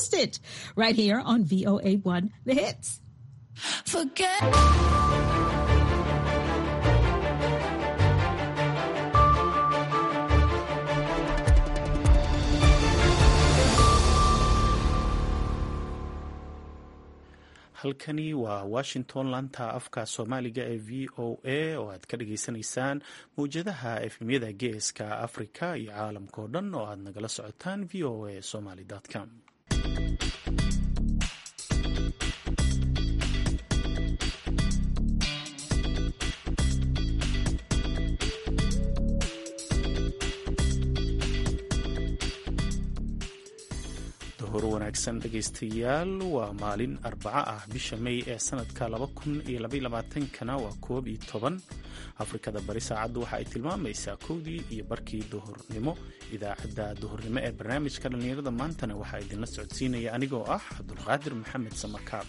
Post it right here on VOA1 The Hits. Forget. halkani waa washington laanta afka soomaaliga ee v o a oo aad ka dhageysanaysaan mawjadaha efemyada geeska afrika iyo caalamka oo dhan oo aad nagala socotaan v o a somaly com hor wanaagsan dhegaystayaal waa maalin arbaco ah bisha may ee sanadka kana waa koob iyo toban afrikada bari saacaddu waxa ay tilmaamaysaa kowdii iyo barkii duhurnimo idaacadda duhurnimo ee barnaamijka dhallinyarada maantana waxaa idinla socodsiinaya anigoo ah cabdulqaadir maxamed samakaab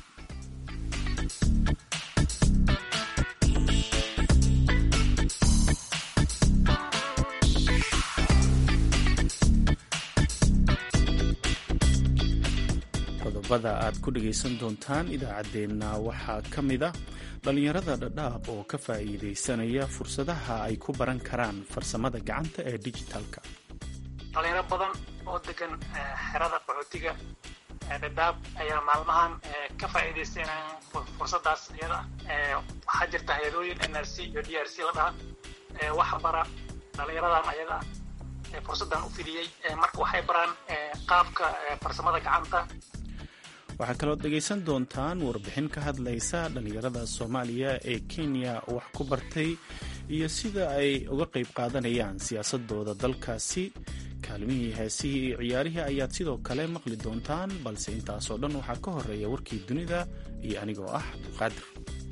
qodobada aad ku dhagaysan doontaan idaacaddeenna waxaa ka mid a dhallinyarada dhadhaab oo ka faa'iidaysanaya fursadaha ay ku baran karaan farsamada gacanta ee dijitaalka dhalinyaro badan oo degan xerada qaxootiga dhadhaab ayaa maalmahan ka faa'iidaysanaya fursadaas iyada waxaa jirta hay-adooyin n r c iyo d r c la dhaha wax bara dhalinyaradan ayaga fursadan u fidiyey marka waxay baraan qaabka farsamada gacanta waxaa kaloo dhegaysan doontaan warbixin ka hadlaysa dhallinyarada soomaaliya ee kenya wax ku bartay iyo sida ay uga qayb qaadanayaan siyaasadooda dalkaasi kaalmihii heesihii iyo ciyaarihii ayaad sidoo kale maqli doontaan balse intaasoo dhan waxaa ka horeeya warkii dunida iyo anigoo ah abdulqaadir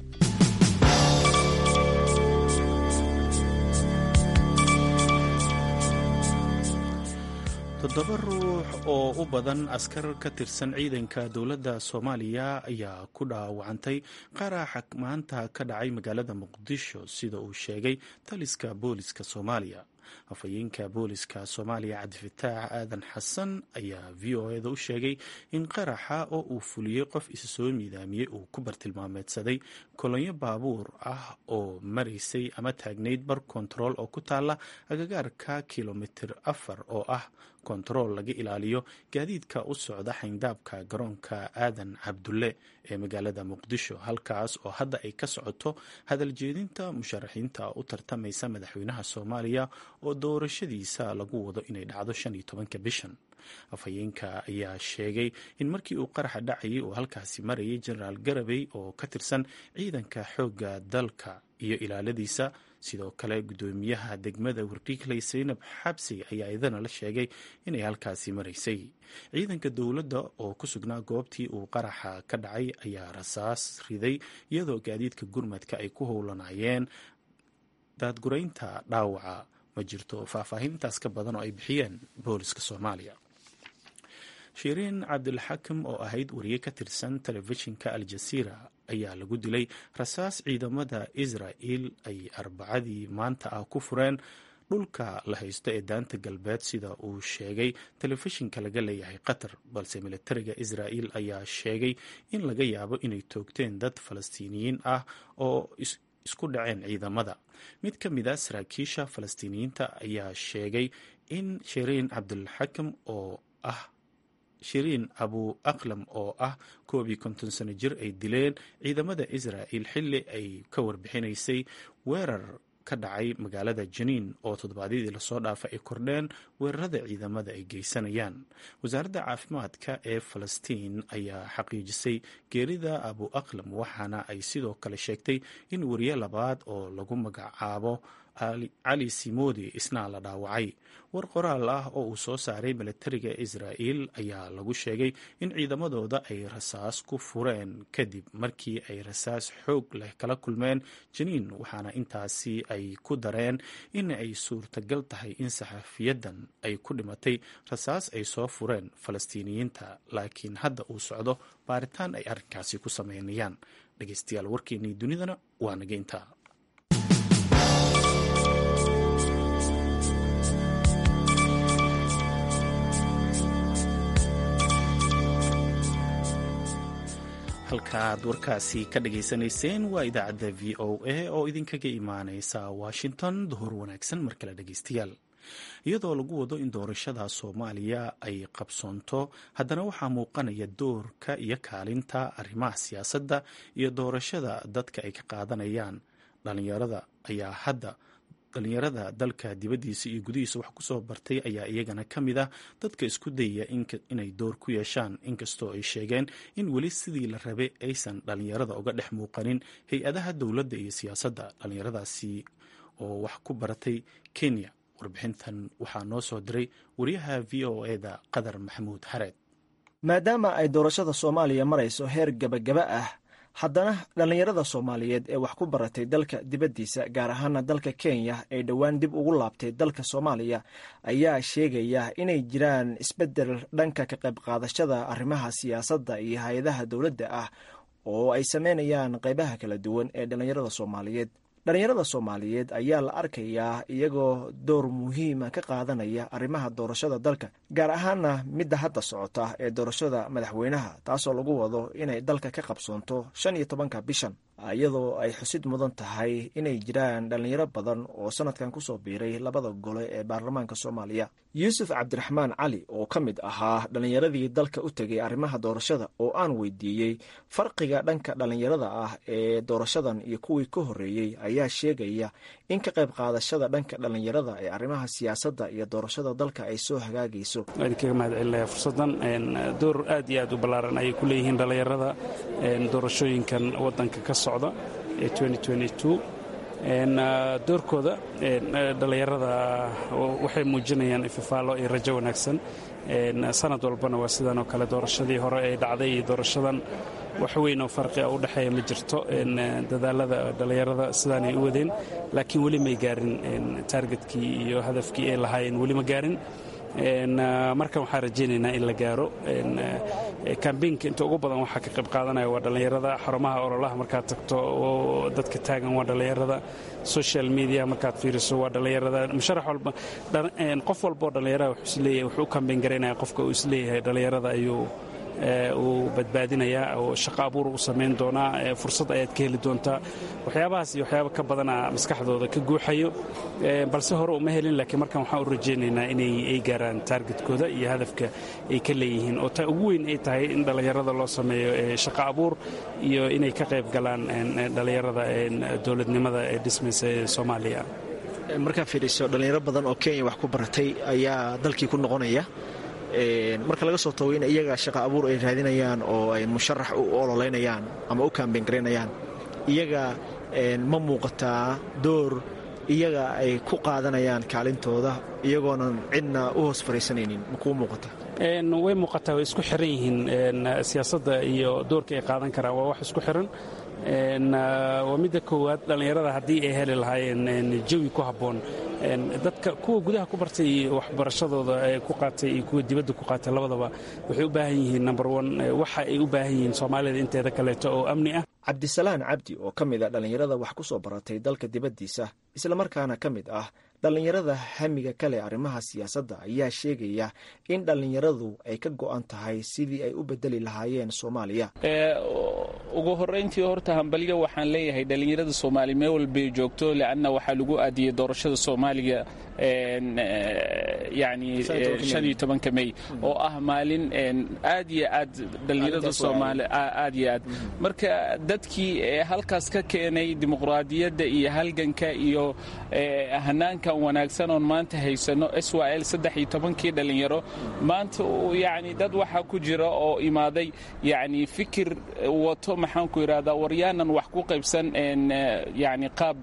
toddoba ruux oo u badan askar ka tirsan ciidanka dowladda soomaaliya ayaa ku dhaawacantay qaraxa maanta ka dhacay magaalada muqdisho sida uu sheegay taliska booliska soomaaliya afhayeenka booliska soomaaliya cabdifataax aadan xasan ayaa v o eda u sheegay in qaraxa oo uu fuliyey qof isa soo miidaamiyey uu ku bartilmaameedsaday kolonyo baabuur ah oo maraysay ama taagnayd bar kontarool oo ku taala agagaarka kilomitir afar oo ah kontarool laga ilaaliyo gaadiidka u socda xayndaabka garoonka aadan cabdulle ee magaalada muqdisho halkaas oo hadda ay ka socoto hadaljeedinta musharaxiinta u tartamaysa madaxweynaha soomaaliya oo doorashadiisa lagu wado inay dhacdo shan iyo tobanka bishan afhayeenka ayaa sheegay in markii uu qaraxa dhacayay uu halkaasi marayay jenaraal garabey oo ka tirsan ciidanka xoogga dalka iyo ilaaladiisa sidoo kale guddoomiyaha degmada wardhiigley saynab xabsi ayaa idana la sheegay inay halkaasi maraysay ciidanka dowladda oo ku sugnaa goobtii uu qaraxa ka dhacay ayaa rasaas riday iyadoo gaadiidka gurmadka ay ku howlanayeen daadguraynta dhaawaca ma jirto faahfaahintaas ka badan oo ay bixiyeen booliska soomaaliya shiriin cabdilxakim oo ahayd wariye ka tirsan telefishinka al-jasiira ayaa lagu dilay rasaas ciidamada israa'il ay arbacadii maanta ah ku fureen dhulka la haysto ee daanta galbeed sida uu sheegay telefishinka laga leeyahay qatar balse militariga israa'il ayaa sheegay in laga yaabo inay toogteen dad falastiiniyiin ah oo isku dhaceen ciidamada mid ka mid a saraakiisha falastiiniyiinta ayaa sheegay in shiriin cabdilxakim oo ah shiriin abu aqlam oo ah koob iyo konton sano jir ay dileen ciidamada israa'il xilli ay ka warbixinaysay weerar ka dhacay magaalada janiin oo toddobaadyadii lasoo dhaafa ay kordheen weerarada ciidamada ay geysanayaan wasaaradda caafimaadka ee falastiin ayaa xaqiijisay geerida abu aqlam waxaana ay sidoo kale sheegtay in wariye labaad oo lagu magacaabo cali simodi isna la dhaawacay war qoraal ah oo uu soo saaray militariga israa'il ayaa lagu sheegay in ciidamadooda ay rasaas ku fureen kadib markii ay rasaas xoog leh kala kulmeen janiin waxaana intaasi ay ku dareen in ay suurtagal tahay in saxafiyadan ay ku dhimatay rasaas ay soo fureen falastiiniyiinta laakiin hadda uu socdo baaritaan ay arrinkaasi ku sameynayaan dhegeystayaal warkeenii dunidana waa naga intaa halkaaad warkaasi ka dhagaysanayseen waa idaacadda v o a oo idinkaga imaaneysa washington duhur wanaagsan mar kale dhegaystayaal iyadoo lagu wado in doorashada soomaaliya ay qabsoonto haddana waxaa muuqanaya doorka iyo kaalinta arrimaha siyaasadda iyo doorashada dadka ay ka qaadanayaan dhalinyarada ayaa hadda dhalinyarada dalka dibaddiisa iyo gudihiisa wax kusoo bartay ayaa iyagana ka mid ah dadka isku dayaya inay door ku yeeshaan inkastoo ay sheegeen in weli sidii la rabay aysan dhalinyarada uga dhex muuqanin hay-adaha dowladda iyo siyaasadda dhalinyaradaasi oo wax ku baratay kenya warbixintan waxaa noo soo diray wariyaha v o eda qadar maxamuud xareed maadaama ay doorashada soomaaliya marayso heer gebagaba ah haddana dhallinyarada soomaaliyeed ee wax ku baratay dalka dibaddiisa gaar ahaana dalka kenya ee dhowaan dib ugu laabtay dalka soomaaliya ayaa sheegaya inay jiraan isbeddel dhanka ka qayb qaadashada arrimaha siyaasadda iyo hay-adaha dowladda ah oo ay sameynayaan qaybaha kala duwan ee dhallinyarada soomaaliyeed dhallinyarada soomaaliyeed ayaa la arkayaa iyagoo door muhiima ka qaadanaya arrimaha doorashada dalka gaar ahaana midda hadda socota ee doorashada madaxweynaha taasoo lagu wado inay dalka ka qabsoonto shan iyo tobanka bishan iyadoo ay xusid mudan tahay inay jiraan dhallinyaro badan oo sanadkan kusoo biiray labada gole ee baarlamaanka soomaaliya yuusuf cabdiraxmaan cali oo ka mid ahaa dhallinyaradii dalka u tegay arrimaha doorashada oo aan weydiiyey farqiga dhanka dhallinyarada ah ee doorashadan iyo kuwii ka horreeyey ayaa sheegaya in ka qayb qaadashada dhanka dhallinyarada ee arrimaha siyaasadda iyo doorashada dalka ay soo hagaagayso idinkaga mahad celinaya fursaddan door aad iyo aad u ballaaran ayay ku leeyihiin dhallinyarada doorashooyinkan waddanka ka socda ee doorkooda dhallinyarada waxay muujinayaan ififaalo iyo rajo wanaagsan sanad walbana waa sidan oo kale doorashadii hore ee dhacday iyo doorashadan wax weyn oo farqia u dhexeeya ma jirto dadaalada dhallinyarada sidaanay u wadeen laakiin weli may gaarin taargetkii iyo hadafkii ay lahaayeen weli ma gaarin markan waxaan rajaynaynaa in la gaaro kambeynka inta ugu badan waxaa ka qayb qaadanaya waa dhallinyarada xarumaha ololaha markaad tagto oo dadka taagan waa dhallinyarada social media markaad fiiriso waa dhallinyarada musharax walba qof walba oo dhallinyarada wuxuu isleeyahay wuxuu u kambeyn garaynaya qofka uu isleeyahay dhallinyarada ayuu uu badbaadinayaa oo shaqo abuur u samayn doonaa fursad ayaad ka heli doontaa waxyaabahaas iyo waxyaaba ka badana maskaxdooda ka guuxayo balse hore uma helin laakiin markan waxaan u rajaynaynaa inay ay gaaraan taargetkooda iyo hadafka ay ka leeyihiin oo ta ugu weyn ay tahay in dhallinyarada loo sameeyo shaqo abuur iyo inay ka qayb galaan dhallinyarada dowladnimada ee dhismaysa ee soomaaliya markaa fiiriso dhallinyaro badan oo kenya wax ku baratay ayaa dalkii ku noqonaya marka laga soo tago in iyaga shaqa abuur ay raadinayaan oo ay musharax u ololeynayaan ama u kaambeyn garaynayaan iyaga ma muuqataa door iyaga ay ku qaadanayaan kaalintooda iyagoonan cidna u hoos fariisanaynin ma kuu muuqata way muuqataa way isku xiran yihiin siyaasadda iyo doorka ay qaadan karaan waa wax isku xiran waa midda koowaad dhallinyarada haddii ay heli lahaayeen jawi ku habboon dadka kuwa gudaha ku bartay iyo waxbarashadooda ku qaatay iyo kuwa dibadda ku qaatay labadaba waxay u baahan yihiin number one waxa ay u baahan yihiin soomaalida inteeda kaleeto oo amni ah cabdisalaan cabdi oo ka mid a dhallinyarada wax ku soo baratay dalka dibaddiisa islamarkaana ka mid ah dhallinyarada hamiga kale arrimaha siyaasadda ayaa sheegaya in dhallinyaradu ay ka go'an tahay sidii ay u bedeli lahaayeen soomaaliya ugu horrayntii horta hambalyo waxaan leeyahay dhallinyarada soomaaliya meel walbay joogto leanna waxaa lagu aadiyey doorashada soomaaliya yani shan iyo tobanka mey oo ah maalin aad iyo aad dhallinyarada soomaaliya aad iyo aad marka dadkii halkaas ka keenay dimuqraadiyadda iyo halganka iyo hanaankan wanaagsan oon maanta haysano s y l saddex iyo tobankii dhallinyaro maanta yani dad waxaa ku jira oo imaaday yani fikir wato maxaanku idhahdaa waryaanan wax ku qaybsan yani qaab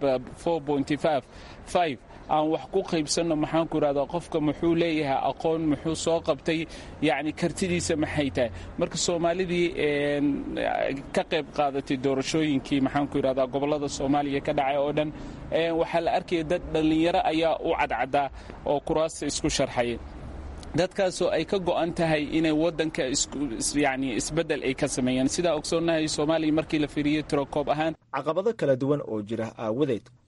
aan wax ku qaybsanno maxaanku idhahdaa qofka muxuu leeyahay aqoon muxuu soo qabtay yani kartidiisa maxay tahay marka soomaalidii ka qayb qaadatay doorashooyinkii maxaanku idhahdaa gobollada soomaaliya ka dhacay oo dhan waxaa la arkaya dad dhallinyaro ayaa u cadcadaa oo kuraasta isku sharxaya dadkaasoo ay ka go'an tahay inay waddanka yani isbeddel ay ka sameeyaan sidaa ogsoonnahay soomaaliya markii la fiiriyey tirokoob ahaan caqabado kala duwan oo jira aawadeed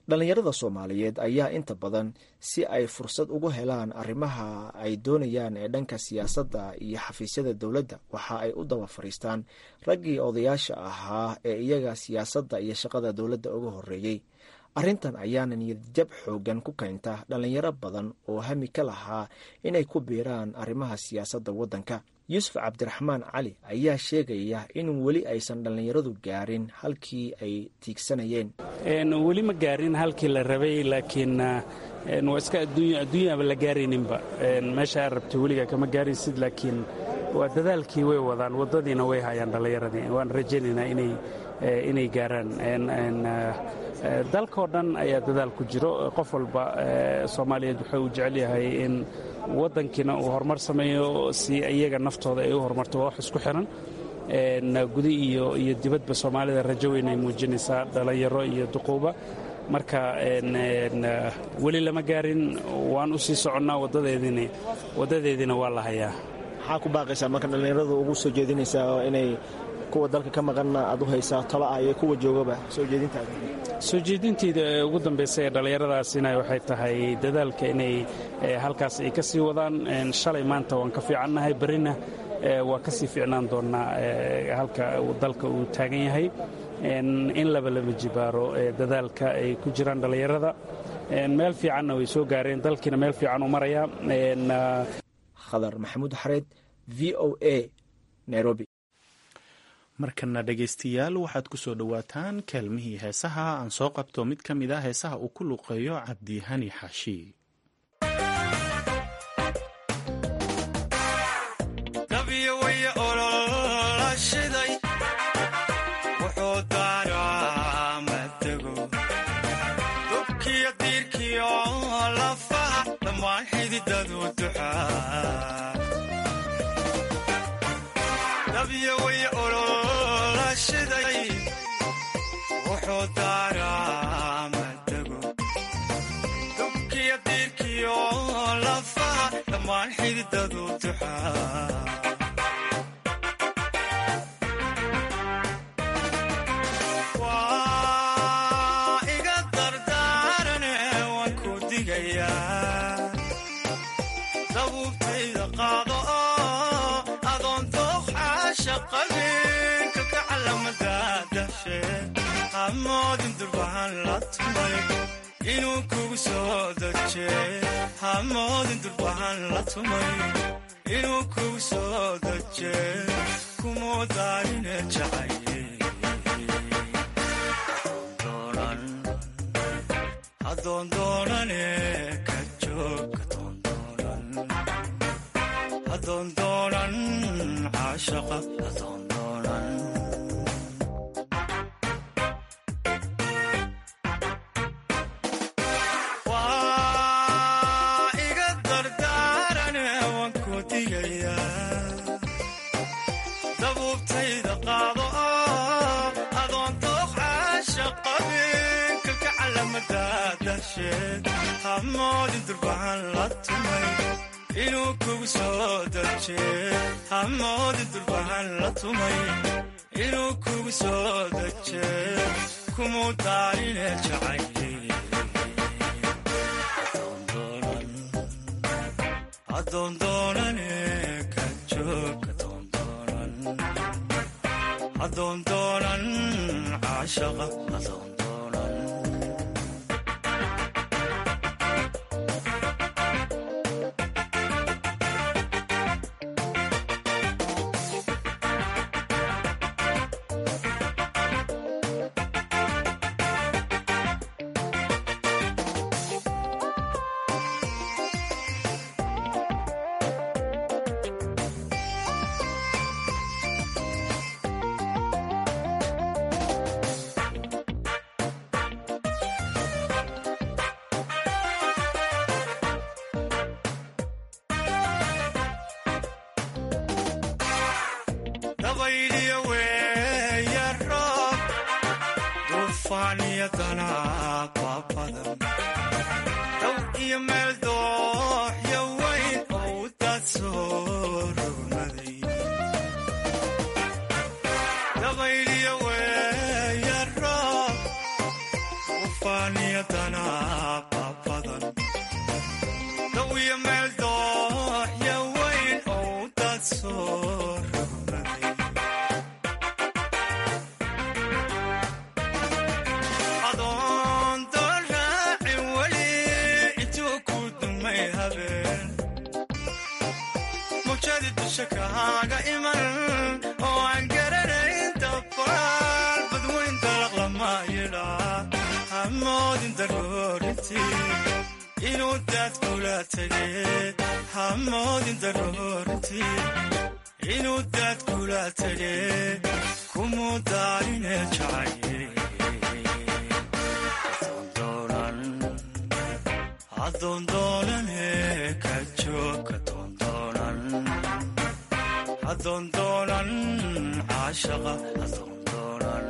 dhallinyarada soomaaliyeed ayaa inta badan si ay fursad ugu helaan arrimaha ay doonayaan ee dhanka siyaasadda iyo xafiisyada dowladda waxa ay u daba fadhiistaan raggii odayaasha ahaa ee iyaga siyaasadda iyo shaqada dowladda uga horreeyey arrintan ayaana niyadjab xooggan ku keenta dhallinyaro badan oo hami ka lahaa inay ku biiraan arrimaha siyaasadda waddanka yuusuf cabdiraxmaan cali ayaa sheegaya in weli aysan dhallinyaradu gaarin halkii ay tiigsanayeen weli ma gaarin halkii la rabay laakiin waa iska adduunyaaba la gaarayninba meesha aad rabtay weligaa kama gaaraysid laakiin waa dadaalkii way wadaan waddadiina way hayaan dhallinyaradii waan rajaynaynaa inay gaaraan dalkao dhan ayaa dadaal ku jiro qof walba soomaaliyeed wuxuu u jecel yahay in waddankiina uu horumar sameeyo si iyaga naftooda ay u horumarto waa wax isku xiran gudi iyo iyo dibadba soomaalida rajo weyn ay muujinaysaa dhallinyaro iyo duquuba marka weli lama gaarin waan u sii soconnaa waddadeediina waa la hayaa maxaa ku baaqaysaa marka dhallinyaradu ugu soo jeedinaysaa inay kuwa dalka ka maqanna aad u haysaa talo ah iyo kuwa joogaba soo jeedintaada soo jeedintayda ugu dambaysa ee dhallinyaradaasina waxay tahay dadaalka inay halkaas ay ka sii wadaan shalay maanta waan ka fiicannahay berrina waa ka sii fiicnaan doonnaa halka dalka uu taagan yahay in laba lama jibaaro dadaalka ay ku jiraan dhallinyarada meel fiicanna way soo gaareen dalkiina meel fiican u maraya khadar maxamuud xareed v o a nairobi markana dhegaystayaal waxaad ku soo dhowaataan kaalmihii heesaha aan soo qabto mid ka mid a heesaha uu ku luqeeyo cabdihani xaashi inuu kuu soo daje kumudaaline jacayahadoondoonane ka joog hadoondoonan caashaqa hadoondoonan hamoodin durbahan la tumay inuu kugu soo daje hamoodin durbahan la tumay inuu kugu soo daje kumuu daarine jacaye hadoondoonane ka joog hadoondoonan caashaqa hadoondoonan waaniyadana babadan dawiya meel dooxya weyn oo dad soo rogmaday adoon doon raacin weli intuu ku dumay habeen mujadi dusha kaaga iman oo aan garanayn dabaal badweyn dalaq lama yidhaa hamoodin daroorintii inuu daad kula tegee hamoodin daroorintii inuu daad kula tegee kumuu daarine jacaye adoondoonane ka joogka doondoonan adoondoonan caashaqa adoondoonan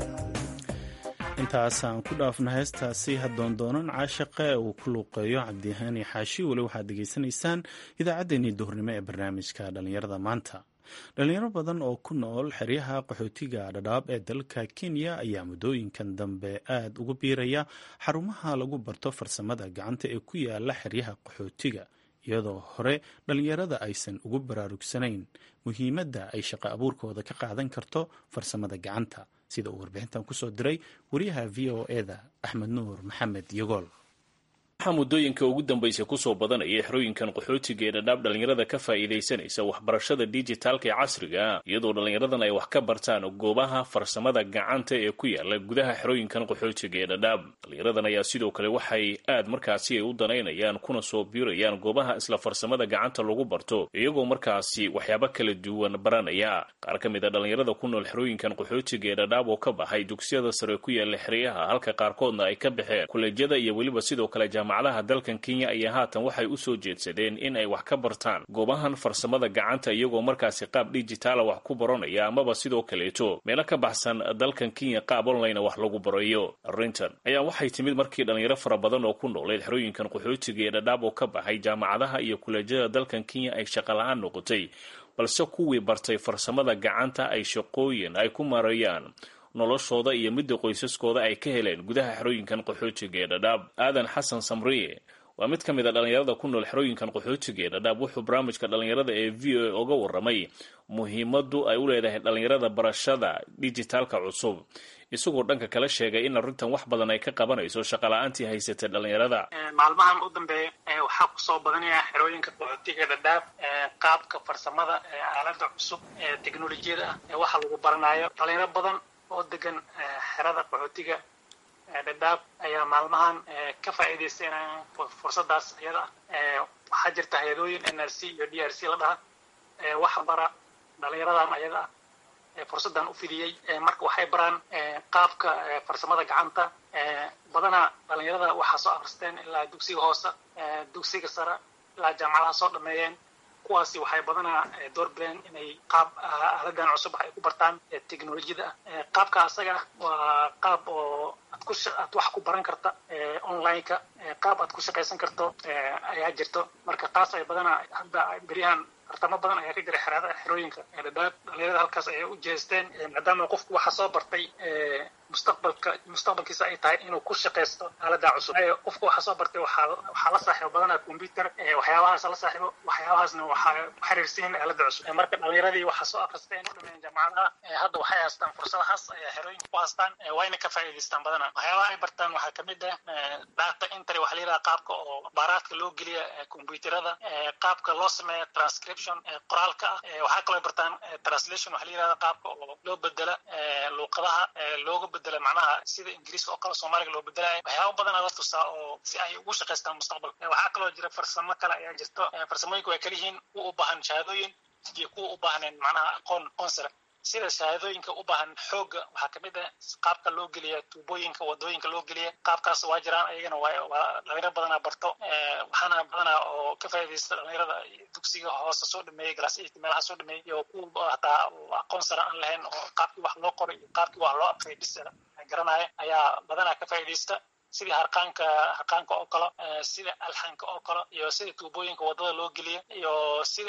intaasaan ku dhaafna heestaasi hadoondoonan caashaqa ee uu ku luuqeeyo cabdihaani xaashi weli waxaad degeysanaysaan idaacaddeenii duhurnimo ee barnaamijka dhallinyarada maanta dhalinyaro badan oo ku nool xeryaha qaxootiga dhadhaab ee dalka kenya ayaa muddooyinkan dambe aada ugu biiraya xarumaha lagu barto farsamada gacanta ee ku yaala xeryaha qaxootiga iyadoo hore dhalinyarada aysan ugu baraarugsanayn muhiimadda ay shaqo abuurkooda ka qaadan karto farsamada gacanta sida uu warbixintan kusoo diray wariyaha v o eda axmed nuur maxamed yogool waxaa muddooyinka ugu dambaysa kusoo badanaya xerooyinkan qaxootiga ee dhadhaab dhallinyarada ka faa'iidaysanaysa waxbarashada dijitaalka ee casriga iyadoo dhallinyaradan ay wax ka bartaan goobaha farsamada gacanta ee ku yaala gudaha xerooyinkan qaxootiga ee dhadhaab dhallinyaradan ayaa sidoo kale waxay aad markaasi ay u danaynayaan kuna soo biirayaan goobaha isla farsamada gacanta lagu barto iyagoo markaasi waxyaabo kala duwan baranaya qaar ka mid a dhallinyarada ku nool xerooyinkan qaxootiga ee dhadhaab oo ka baxay dugsiyada sare ku yaala xeryaha halka qaarkoodna ay ka baxeen kuleejyada iyo weliba sidoo kale jaamacadaha dalkan kenya ayaa haatan waxay u soo jeedsadeen in ay wax ka bartaan goobahan farsamada gacanta iyagoo markaasi qaab dijitaala wax ku baranaya amaba sidoo kaleeto meelo ka baxsan dalkan kenya qaab online wax lagu barayo arrintan ayaa waxay timid markii dhallinyaro fara badan oo ku nooleed xerooyinkan qaxootiga ee dhadhaab oo ka baxay jaamacadaha iyo kuleejyada dalkan kenya ay shaqala-aan noqotay balse kuwii bartay farsamada gacanta ay shaqooyin ay ku marayaan noloshooda iyo midda qoysaskooda ay ka heleen gudaha xerooyinkan qaxootiga ee dhadhaab aadan xasan samriye waa mid ka mid a dhallinyarada ku nool xerooyinkan qaxootiga ee dhadhaab wuxuu barnaamijka dhallinyarada ee v o a oga warramay muhiimadu ay u leedahay dhallinyarada barashada dijitaalka cusub isagoo dhanka kala sheegay in arrintan wax badan ay ka qabanayso shaqala-aantii haysatay dhallinyarada maalmahan u dambeeya waxaa kusoo badanaya xerooyinka qaxootiga dhadhaab qaabka farsamada aalada cusub ee teknolojiyada ah ee waxa lagu baranayo dhalinyaro badan oo degan xerada qaxootiga dhadhaab ayaa maalmahan ka faa'iidaysanayaan fursadaas iyada ah waxaa jirta hay-adooyin n r c iyo d r c la dhaha wax bara dhalinyaradan ayada ah fursadan u fidiyey marka waxay baraan qaabka farsamada gacanta badanaa dhalinyarada waxaa soo akristeen ilaa dugsiga hoose dugsiga sare ilaa jaamacadaha soo dhameeyeen kuwaasi waxay badanaa doorbideen inay qaab aaladan cusub ay ku bartaan teknolojiyada ah qaabka asaga ah waa qaab oo aad ku aad wax ku baran karta online-ka qaab aad ku shaqaysan karto ayaa jirto marka taas ay badanaa hadda beryahan tartamo badan ayaa ka jira xeraada xerooyinka dhadhaab dhalinyarada halkaas ayay u jeesteen maadaama qofku waxa soo bartay mustaqbalka mustaqbalkiisa ay tahay inuu ku shaqaysto aalada cusub qofku waxa soo bartay waxaa waxaa la saaxiibo badanaa computer waxyaabahaas la saaxiibo waxyaabahaasna waxaa xiriirsiin aalada cusub marka dhalinyaradii waxaa soo akristeen u dhameeyeen jaamacadaha hadda waxay haystaan fursadahaas ayaa xerooyinka ku haystaan wayna ka faa'iidaystaan badanaa waxyaabaha ay bartaan waxaa kamid ah data entry waxaa la yidhaha qaabka oo baaraadka loo geliya computerada qaabka loo sameeya transcription qoraalka ah waxaa kaloo bartaan translation waxaa la yidhahda qaabka oo loo bedela luuqadaha looga bedela macnaha sida ingiriiska oo kale soomaaliga loo bedelayo waxyaaba badana la tusaa oo si ay ugu shaqaystaan mustaqbalka waxaa kaloo jira farsamo kale ayaa jirto farsamooyinka way kala yihiin kuwa u baahan shahaadooyin iyo kuwa u baahneen macnaha aqoon aqoon sare sida shahaadooyinka u baahan xooga waxaa kamid ah qaabka loo geliya tuubooyinka wadooyinka loo geliya qaabkaas waa jiraan ayagana waa dhalinyaro badanaa barto waxaana badanaa oo ka faa'iidaysta dhalinyarada dugsiga hoose soo dhameeyey galaas eight meelaha soo dhameeyey iyo kuwa hataa aqoon sare aan lahayn oo qaabkii wax loo qoray iyo qaabkii wax loo aqriyay bis garanaya ayaa badanaa ka faa'iidaysta sidii harqaanka harqaanka oo kale sida alxanka oo kale iyo sida tuubooyinka wadada loo geliya iyo sida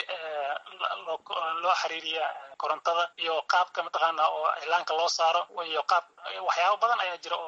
loo xiriiriya korontada iyo qaabka mataqaana oo iclaanka loo saaro iyo qaab waxyaabo badan ayaa jira oo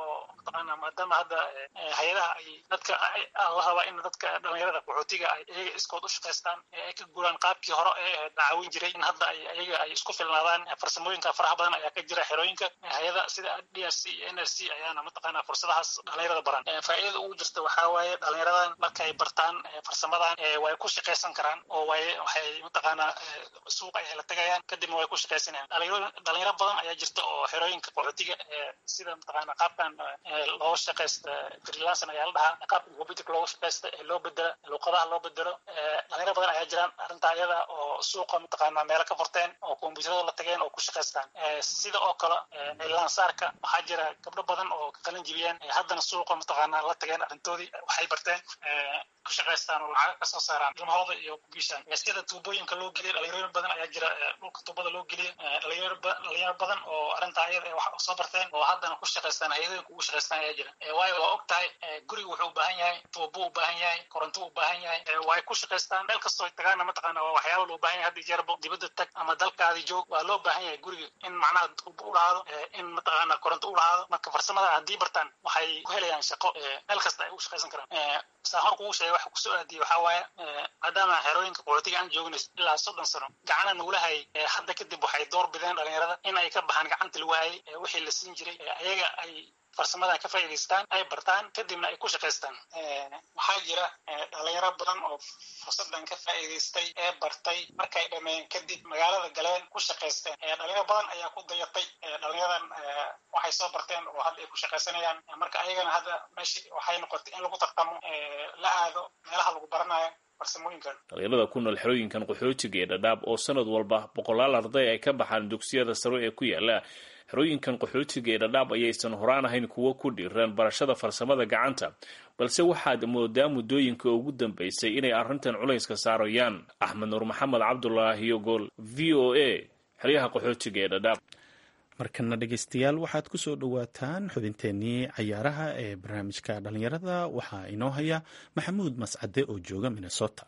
mataqaana maadaama hadda hay-adaha ay dadka la rabaa in dadka dhalinyarada qaxootiga ay iyaga iskood u shaqaystaan ay ka guuraan qaabkii hore ee dacaawin jiray in hadda ay iyaga ay isku filnaadaan farsamooyinka faraha badan ayaa ka jira xerooyinka hay-ada sida d r c iyo n r c ayaana mataqaana fursadahaas dhalinyarada baran faa'iidada ugu jirta waxaa waaye dhalinyaradan markay bartaan farsamadan way ku shaqaysan karaan oo way waxay mataqaana suuqa ay la tagayaan kadibna way ku shaqaysanayaan dhalinyaro badan ayaa jirta oo xerooyinka qaxootiga sida mataqaana qaabkan looga shaqaysta freelancer ayaa la dhahaa qaabka computerka looga shaqaysta ee loo bedela luqadaha loo bedelo dhalinyaro badan ayaa jiraan arrinta ayada oo suuqa mataqaana meelo ka furteen oo kombyuutarada la tageen oo ku shaqaystaan sida oo kale lansaarka waxaa jira gabdho badan oo ka qalin jibiyeen haddana suuqa mataqaana la tageen arrintoodii waxay barteen ku shaqaystaan oo lacag kasoo saaraan ilmahooda iyo kubiishaan sida tuubooyinka loo geliya dhalinyaro badan ayaa jira dhulka tuubada loo geliya dhalinyaro badan oo arrinta ayada wax soo barteen oo haddana ku shaqaystaan hay-adooyinka ugu shaqaystaan ayaa jira waayo waa og tahay guriga wuxuu u baahan yahay tuubo u baahan yahay koronto u baahan yahay way ku shaqaystaan meel kastoo tagaana mataqaana waa waxyaaba loo baahan yahay hadda jeerbo dibadda tag ama dalkaadi joog waa loo baahan yahay guriga in macnaha tuubo u lahaado in mataqaana koronto u lahaado marka farsamada haddii bartaan waxay ku helayaan shaqo meel kasta ay u shaqaysan karaan saa hor kugu sheegay waxa kusoo aadiyay waxaa waaye maadaama xerooyinka qaxootiga aan joogno ilaa soddon sano gacana nagula hayay hadda kadib waxay door bideen dhalinyarada in ay ka baxaan gacanta lagu hayay wixii la siin jiray ayaga ay farsamadan ka faa'iidaystaan ay bartaan kadibna ay ku shaqaystaan waxaa jira dhalinyaro badan oo fursadan ka faa'iidaystay ee bartay markay dhameen kadib magaalada galeen ku shaqaysteen dhalinyaro badan ayaa ku dayatay dhalinyaradan waxay soo barteen oo hadda ay ku shaqaysanayaan marka ayagana hadda meeshi waxay noqotay in lagu tartamo la aado meelaha lagu baranayo dhalinyarada ku nool xerooyinkan qaxootiga ee dhadhaab oo sanad walba boqolaal arday ay ka baxaan dugsiyada sare ee ku yaala xerooyinkan qaxootiga ee dhadhaab ayaysan horaan ahayn kuwo ku dhiiran barashada farsamada gacanta balse waxaad moodaa muddooyinka ugu dambaysay inay arrintan culayska saarayaan axmed nuur maxamed cabdulaahi yogool v o a xeryaha qaxootiga ee dhadhaab markana dhegeystayaal waxaad ku soo dhowaataan xubinteenii cayaaraha ee barnaamijka dhalinyarada waxaa inoo haya maxamuud mascade oo jooga minnesota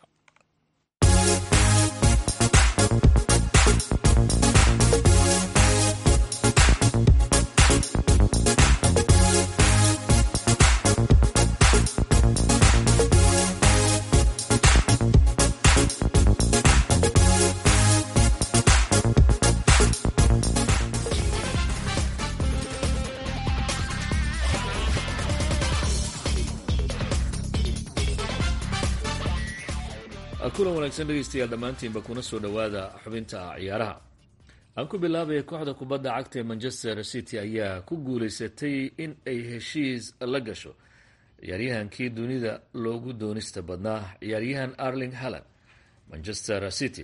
kulan wanaagsan dhegeystayaal dhammaantiinba kuna soo dhowaada xubinta ciyaaraha aan ku bilaabaya kooxda kubadda cagta ee manchester city ayaa ku guuleysatay in ay heshiis la gasho ciyaaryahankii dunida loogu doonista badnaa ciyaaryahan arling halland manchester city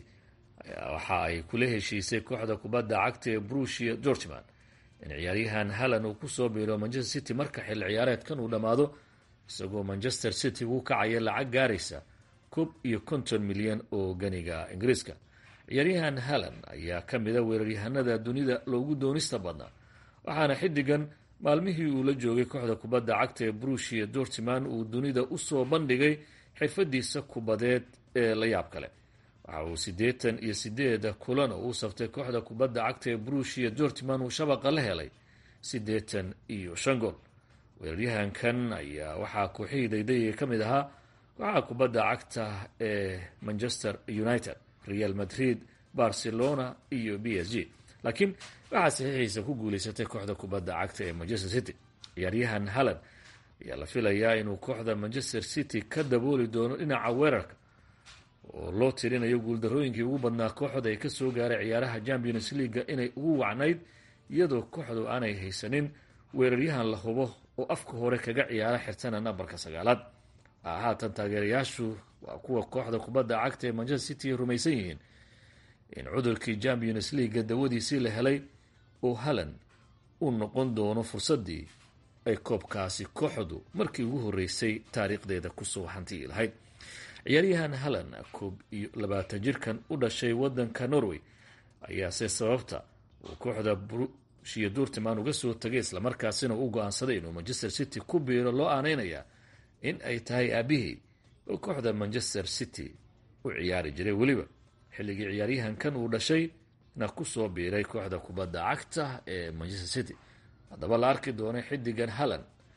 waxa ay kula heshiisay kooxda kubadda cagta ee brusia dortman in ciyaaryahan halland uu kusoo biiro manchester city marka xil ciyaareedkan uu dhammaado isagoo manchester city uu kacaya lacag gaaraysa koob iyo konton milyan oo ganiga ingiriiska ciyaaryahan halland ayaa ka mida weeraryahanada dunida loogu doonista badnaa waxaana xiddigan maalmihii uu la joogay kooxda kubadda cagta ee brushia dortman uu dunida usoo bandhigay xirfadiisa kubadeed ee la yaab kale waxa uu siddeetan iyo sideeda kulan oo u saftay kooxda kubadda cagta ee brushia dortman uu shabaqa la helay siddeetan iyo shan gool weeraryahankan ayaa waxaa kooxihii daydayga ka mid ahaa kooxaha kubadda cagta ee manchester united real madrid barcelona iyo b s g laakiin waxaa saxiixiisa ku guuleysatay kooxda kubadda cagta ee manchester city ciyaaryahan halland ayaa la filayaa inuu kooxda manchester city ka dabooli doono dhinaca weerarka oo loo tirinayo guuldarooyinkii ugu badnaa kooxda ay kasoo gaaray ciyaaraha champions leaga inay ugu wacnayd iyadoo kooxdu aanay haysanin weeraryahan la hubo oo afka hore kaga ciyaara xirtana nambarka sagaalaad haatan taageerayaashu waa kuwa kooxda kubadda cagta ee manchester city ay rumaysan yihiin in cudurkii champions leaga dawadiisii la helay oo halland uu noqon doono fursadii ay koobkaasi kooxdu markii ugu horeysay taariikhdeeda kusoo hantiyi lahayd ciyaaryahan halland koob iyo labaatan jirkan u dhashay wadanka norway ayaase sababta uu kooxda brushia dortman uga soo tagay islamarkaasina u go-aansaday inuu manchester city ku biiro loo aaneynaya in ay tahay aabihii oo kooxda manchester city u ciyaari jiray weliba xilligii ciyaaryahankan uu dhashay na kusoo biiray kooxda kubadda cagta ee manchester city haddaba la arki doonay xidigan halland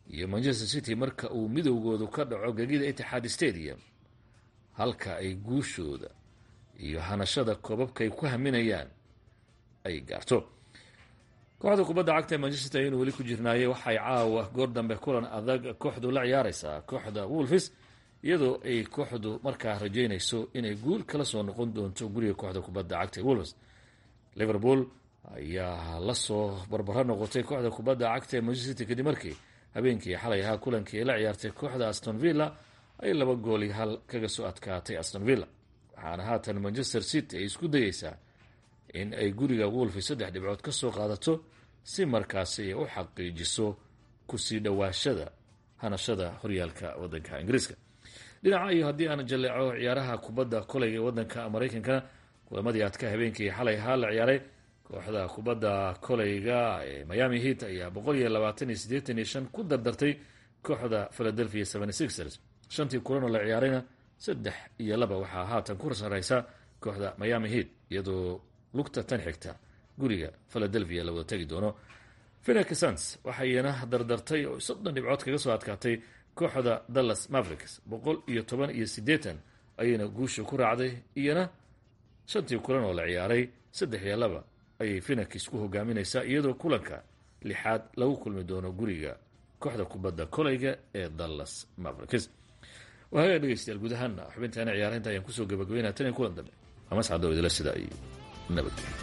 iyo manchester city marka uu midowgoodu ka dhaco gegida itixaad stadium halka ay guushooda iyo hanashada koobabka ay ku haminayaan ay gaarto kooxda kubadda cagta ee manchester aynu weli ku jirnaayey waxay caawa goor dambe kulan adag kooxdu la ciyaareysaa kooxda wolfis iyadoo ay kooxdu markaa rajeynayso inay guul kala soo noqon doonto guriga kooxda kubadda cagta ee wolfis liverpool ayaa lasoo barbaro noqotay kooxda kubadda cagta ee manchester city kadib markii habeenkii xalay ahaa kulankii ay la ciyaartay kooxda aston villa ay laba gooli hal kaga soo adkaatay aston villa waxaana haatan manchester city ay isku dayeysaa in ay guriga wolfi saddex dhibcood ka soo qaadato si markaasi ay u xaqiijiso kusii dhowaashada hanashada horyaalka wadanka ingiriiska dhinaca iyo haddii aan jaleeco ciyaaraha kubadda koleyga ee wadanka maraykankana kulamadii adka habeenkii xalay ahaa la ciyaaray kooxda kubadda koleyga ee miami heat ayaa boqol iyo labaatan iyo siddeetan iyo shan ku dardartay kooxda philadelphia seventy sixers shantii kulanoo la ciyaarayna saddex iyo laba waxaa haatan ku sareysa kooxda miami heat iyadoo lugta tan xigta guriga philadelphia la wada tegi doono phoenix suns waxayna dardartay oo soddon dhibcood kaga soo adkaatay kooxda dallas mavericks boqol iyo toban iyo siddeetan ayayna guusha ku raacday iyana shantii kulan oo la ciyaaray saddex iyo laba ayay phoenix ku hogaaminaysaa iyadoo kulanka lixaad lagu kulmi doono guriga kooxda kubadda koleyga ee dallas mavericks wahaga dhegeystayaal guud ahaana xubintaana ciyaaraynta ayaan kusoo gabagabeynaa tan iyo kulan dambe amascado idila sida ay nabadgelyo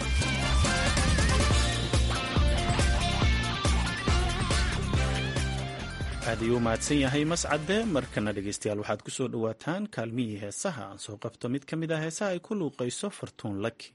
aad ayuu u mahadsan yahay mascade markana dhegeystayaal waxaad ku soo dhowaataan kaalmihii heesaha aan soo qabto mid ka mid ah heesaha ay ku luuqayso fartuun laki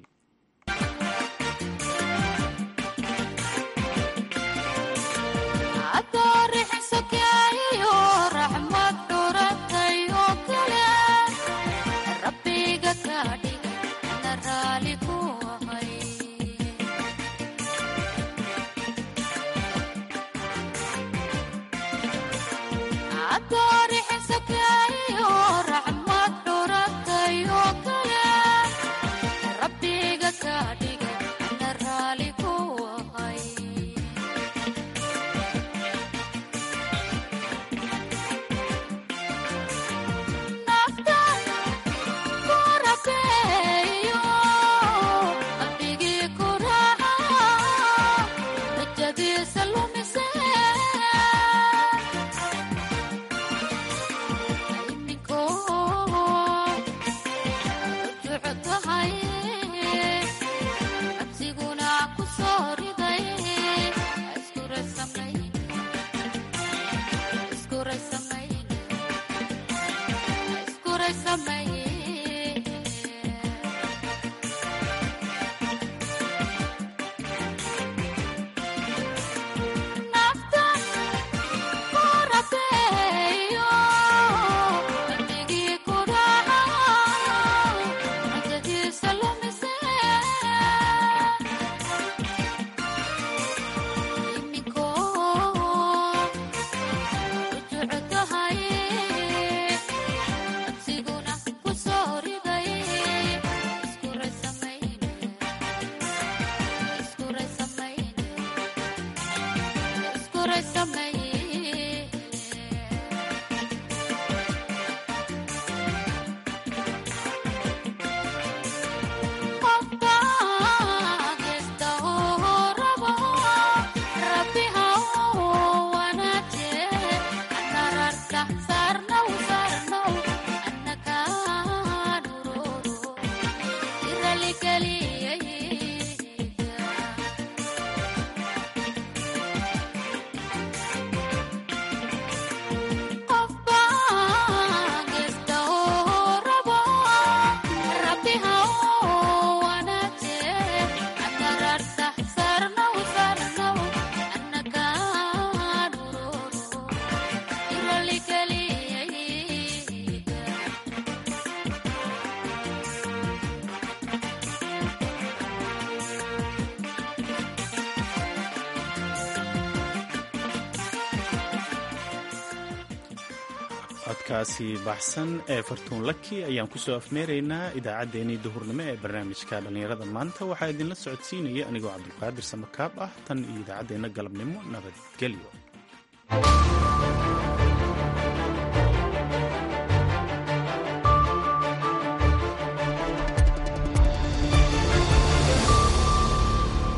codkaasi baxsan ee fartuun laki ayaan kusoo afmeeraynaa idaacaddeenii duhurnimo ee barnaamijka dhallinyarada maanta waxaa idinla socodsiinaya anigoo cabdulqaadir samakaab ah tan iyo idaacaddeenna galabnimo nabadgelyo